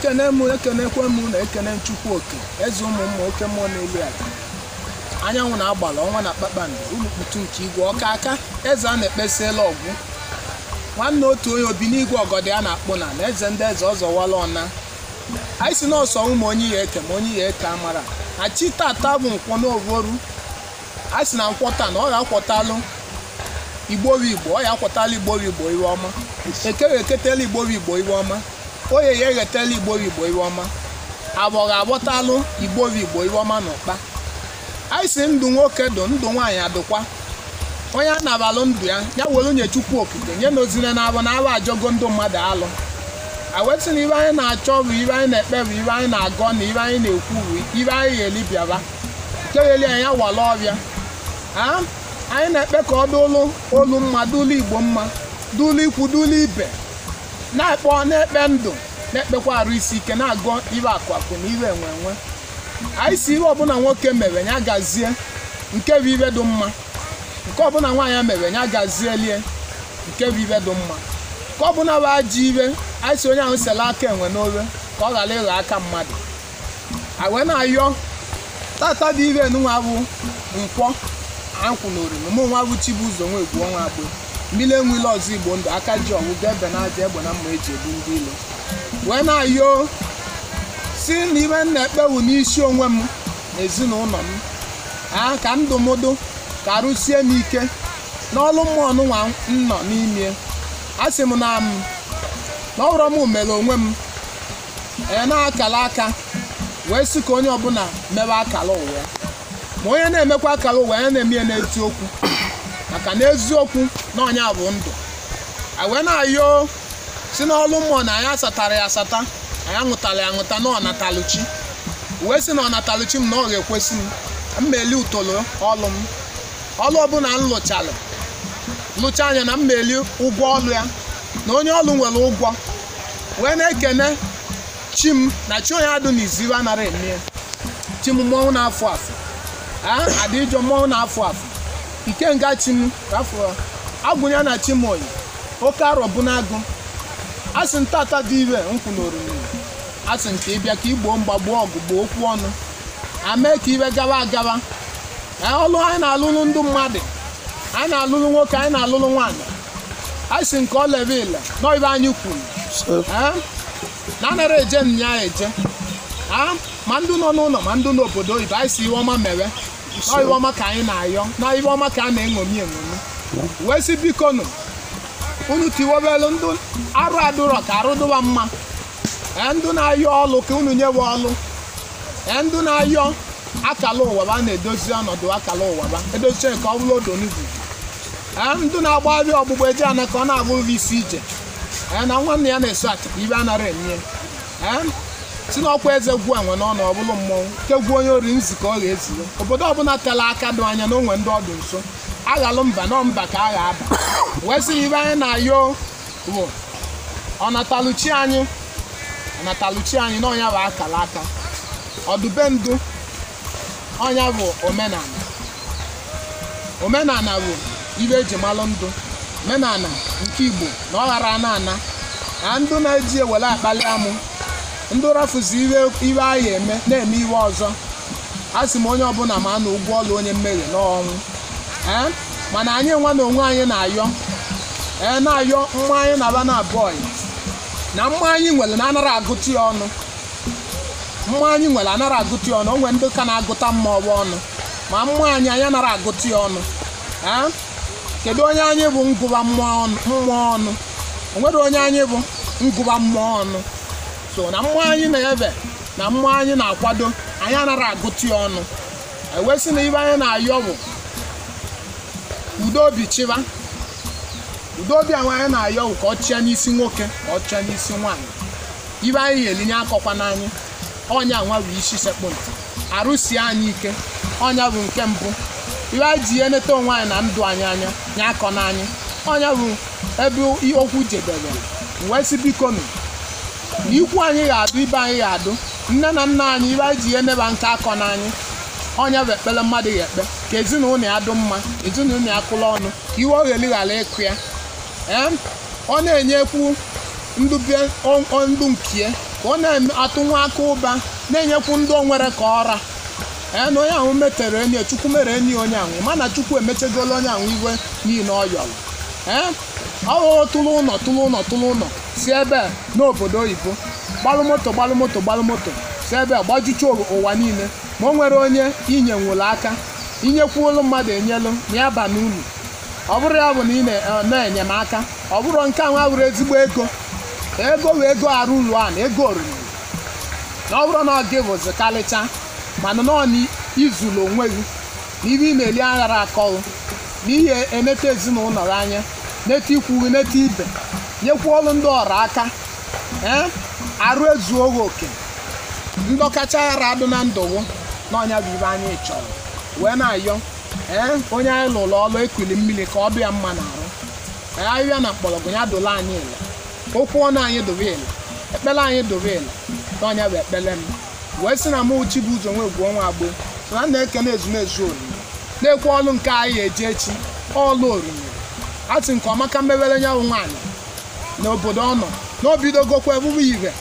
ekene m ekenekwe m na ekene chukwu oke eze ụmụ mma oke mmụọ n'elu ala anyanwụ na-agbala ọnwa na kpakpando ulukputu nke igwe ọka aka eze a na-ekpesiela ọgwụ nwanne otu onye obi n'igwe ọgọdị a na-akpụ na na eze ndị eze ọzọwala ọna anyị si n'ọsọ ụmụ onye ya eke ma onye ya eke amara na chi tata bụ nkwọ n'ovoru a sị na nkwọ taa na ọ ga-akwọtalụ igbobi igbo ọ ya akwọtala igbobi igbo iwe ọma ekere eketela igbobi igbo iwe ọma oye ya eghetela igbobi igbo iwe ọma agbọ ga-agbọtalụ igbobi igbo iwe ọma na ụkpa anyị si ndụ nwoke dụ ndụ nwaanyị adụkwa onye anabalụ ndụ ya ya were nye chukwu okike nye na ozire na abụ na abụ ajọgo ndụ mmadụ alụ awetị na ibe anyị na-achọ bụ ibe anyị na-ekpe bụ ibe anyị na-agọ na ibe anyị na-ekwu bụ ibe anyị ga-eli bịaba nke gheli anyị awala ọbịa ha anyị na-ekpe ka ọ dụlụ olu mma dụlụ igbo mma dụlụ ikwu dụlụ ibe na-ekpe na-ekpe ndụ na-ekpekwa arụ isi ike na-agọ ibe akwakụ na ibe enwe enwe anyị si ihe ọbụla nwoke mere ya gazie nke bụ ibe dị mma nke ọbụla nwaanyị mere ya gazielie nke bụ ibe dị mma ka ọbụla bụ ajọ ibe anyị si onye ahụ sela aka enwe n'obe ka ọ ghara ịghọ aka mmadụ a wee na-ayọ tata dị ibe nwa bụ nkwọ ankwụ na oriri mụ nwa bụ chibu ụzọ nwa egwu ọnwa agbo mmiri enwile ọzọ igbo ndụ aka ji ọgwụgwọ ebe na aja egbe na mma eji ebu ndị ilo wee na-ayọ si na ibe m na-ekpewu n'isi onwe m na ezinụlọ m ha ka ndụmọdụ ka arụsie m ike n'ọlụ mmụọ nwa m nọ n'ime a sị m na m na ọhụrụ m mere onwe m ee na-akala aka wee sị ka onye ọbụla mewe akala ụwa ya ma onye na-emekwa akala ụwa ya na-eme ya n'eziokwu maka na eziokwu na ọnya bụ ndụ a wee na-ayọ si n'ọlụ mmụọ na anyị asatara ya asata anyị aṅụtara ya aṅụta na ọnataluchi wee sị na ọnataluchi m na ọ ga-ekwesị m mmeli utolo ọlụ m ọlụ ọbụla m lụchalụ lụcha anya na mmeli ụgwọ ọlụ ya na onye ọlụ nwere ụgwọ wee na-ekene chi m na chi onye adụ n'izibe anara eme chi m mmọnwụ na-afụ afụ adị ijọ mmọnwụ na-afụ afụ ikenga chi m afọ agwụnya na chi m oyi oke arọ bụ n'agụ a sị ntata dị ire nkwụ na oriri a sị nke ịbịa ka igboo mgbagbuo ọgụ gboo okwu ọnụ amee ka ibe gawa agawa ọlụ anyị na-alụlụ ndị mmadụ anyị na-alụlụ nwoke anyị na-alụlụ nwaanyị anyị si nke ọlebe ile nọibe anyị kwuru na anara eje nya eje ma ndị nọ n'ụlọ ma ndị n'obodo oyibo anyị si iwe ọma mere nọibe ọma ka anyị na-ayọ na ibe ọma ka a na-eṅomi eṅomi wee si biko nụ unu tiwebelu ndị arụ adụrọ ka arụ dụba mma ndị na-ayọ ọlụ ka unu nyewe ọlụ ndị na-ayọ akala ụwaba na-edozi ọnọdụ akala ụwaba edozie nke ọ bụla odo n'ugwu ndị na-agba abịa ọgbụgba eji ana ka ọ na-abụghị isi ije na nwanne ya na-eso achịkwa ibe anara enye si n'ọkwa eze gwuo enwe n'ọnụ ọbụla mmọnwụ nke gwuo onye ori nzi ka ọ ga-ezire obodo ọbụla tela aka dị anya na onwe ndị ọdụ nso aghalụ mba nọ mba ka a ga-aba wee sị ibe anyị na-ayọ bụ ọnataluchi anyị ọnataluchi anyị na ọnya bụ akala aka ọdụbendu ọnya bụ omenala omenala bụ ibe eji malụ ndụ omenala nke igbo na ọ ghara ana ana na ndụ na-eji ewere akpali amụ ndụ rafuzi ibe anyị eme na-eme iwe ọzọ a sị m onye ọbụla ma na ụgwọ ọlụ onye mmehie n'ọnwụ ee mana anyị nwa na onwe anyị na-ayọ ee na-ayọ mma anyị na-aba na abụọ na mma anyị nwere na anara agụtụ ya ọnụ mma anyị nwere anara agụtụ ya ọnụ o nwere ndị ka na-agụta mma ọwa ọnụ ma mma anyị anyị anara agụtụ ya ọnụ ee kedu onye anyị bụ ngụba mmụọ ọnụ o nwere onye anyị bụ ngụba mmụọ ọnụ so na mmụọ anyị na-ebe na mmụọ anyị na-akwado anyị anara agụtụ ya ọnụ ewesị na ibe anyị na-ayọ bụ udo obi chịba udo obi ahụ anyị na-ayọ bụ ka ọ chịa n'isi nwoke ka ọ chịa n'isi nwaanyị ibe anyị ga-elinye akọkwa n'anyị ọnya nwa bụ isi sekpụ ntị arụsie anyị ike ọnya bụ nke mbụ ibe anyị ji eneta onwe anyị na ndụ anyị anya nye akọ n'anyị ọnya bụ ebe okwu jedebere wee sị biko nụ na ikwu anyị ga-adụ ibe anyị ga-adụ nne na nna anyị ibe anyị ji eneba nke akọ n'anyị ọnya bụ ekpere mmadụ ga-ekpe ka ezinụlọ ya dụ mma ezinụlọ ya kụla ọnụ ka iwe ogheli ghara ịkụ ya ọ na-enyekwu ndụ nkie ka ọ na-atụ nwa aka ụba na-enyekwu ndị o nwere ka ọra ee na onye ahụ metere enyi chukwu mere enyi onye ahụ mana chukwu emechegolo onye ahụ iwe niile ọ yọrọ ee ọ ghọrọ tụrụ ụlọ tụrụ ụlọ tụrụ ụlọ si ebe a n'obodo oyibo gbalụ moto gbalụ moto gbalụ moto si ebe a gbajucha ụwa niile ma o nwere onye inye nwụrụ aka inyekwuolu mmadụ enyelu ma ya ba n'ulu ọ bụrụ ya bụ na ị na- na-enyemaka ọ bụrụ nke ahụ abụrụ ezigbo ego ego wee ego arụ ụlọ a na ego oriri na ọ bụrụ na ọ gị bụzi kalịcha mana nọ n'izulu onwe gị na ibe ị na-eli aghara akọghị na ihe eneta ezinụlọ gị anya neta ikwu gị neta ibe nyekwuolu ndị ọra aka ee arụ ezuo gị oke ndọkacha aghara adụ na ndụ gị na ọnya bụ ibe anyị chọrọ wee na-ayọ ee onye anyị lụrụ ọlụ ekuli mmiri ka ọ bịa mma na-arụ ee ahịhịa na mgbọrọgwụ ya dola anyị ile okwu ọnụ anyị dobe ile ekpele anyị dobe ile n'ọnya bụ ekpele m wee sị na mụ uchi bụ ụzọ nwe gwuo nwa agbo so na na-ekene ezumezu oriri na-ekwe ọlụ nke anyị eji echi ọlụ oriri a sị nke ọmaka mmewere nyanwụ nwaanyị n'obodo ọ nọ na obidogokwa ebube ire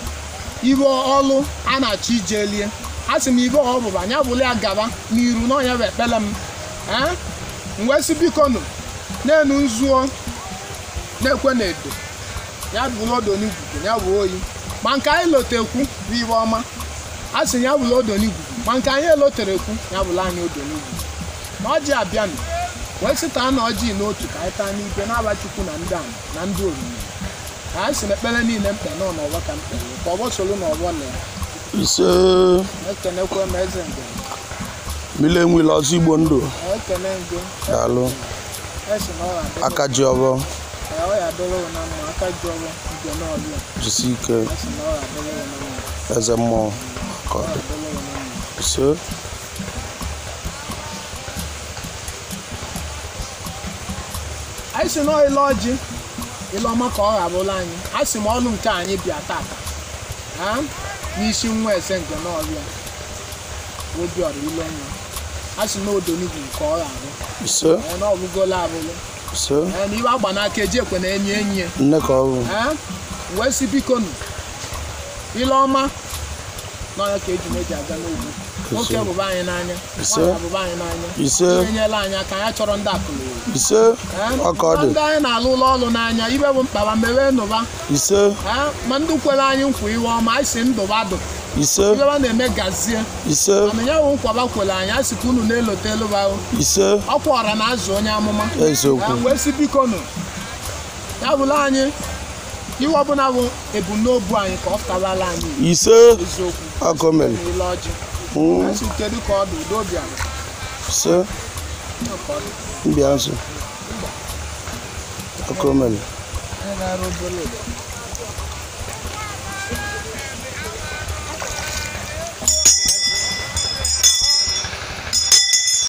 ibe ọlụ a na-achọ ije lie a sị m ibe ọbụba anya bụla ya gaba n'iru n'ọnya bụ ekpele m ee m wee sị biko nụ na-enu nzuo na-ekwe na edo ya bụrụ odo n'igugu ya bụ oyi ma nke anyị lotekwu bụ ibe ọma a sị ya bụrụ odo n'igugu ma nke anyị eloterekwu ya bụrụ anyị odo n'igugu na ọjị abịanụ wee sịta na ọjị n'otu ka anyị taa n'ibe na-aba chukwu na ndị ana na ndị oriri ka anyị si na ekpere niile mkpe nọ n'ọgbọ ka mkpere ka ọgbọ soro n'ọgbọ na ya ise ekenekwe m eze nge mile nwile ọzọ igbo ndụ ekene nge daalụ esi na ọra dịrị aka ji ọbọ ọ ya dịrị na mma aka ji ọrụ nke n'ọbịa jisi ike esi na ọra dịrị na mma eze mmụọ ka ọ dị dịrị na mma ise anyị si na ile ọjị ile ọma ka ọ ghabụla anyị a sị m ọnụ nke anyị bịa tata ha n'isi nwa eze nke n'ọrịa obiọra ile nwa a sị na odonigwu nke ọ ghabụ ise ee na ọbụgola abụlụ ise ee na iwe agba n'aka eji ekwe na enyi enyi ya nne ka ọ bụ ee wee si biko nụ ile ọma n'ọnya ka eji meji aga n'ugwu nwoke bụba anyị n'anya Ise. nwaanyị bụba anyị n'anya ise ihe nyela anyị aka anyị chọrọ ndị akụlụ ise ọka ọ dị ndị anyị na-alụ ụlọ ọrụ n'anya ibe bụ mkpaba mewe nụba ise Ee, ma ndị kwere anyị nkwa iwe ọma anyị si ndụba dụ ise ibe ha na-eme gazie ise mana ya bụ nkwaba kwere anyị a sị ka unu na-elote elu ba ise ọkwa ọra na azụ onye amụma eziokwu Ee, wee si biko nụ ya bụla anyị iwe ọbụla bụ ebumnobi anyị ka ọ pụtabala anyị ise eziokwu aka o mere na ile ọjị Mm, esi kedu ka ọ dị udo bịara ise Ka ọ dị. mbịa nso aka o mere Onye na-arụ obere ụlọ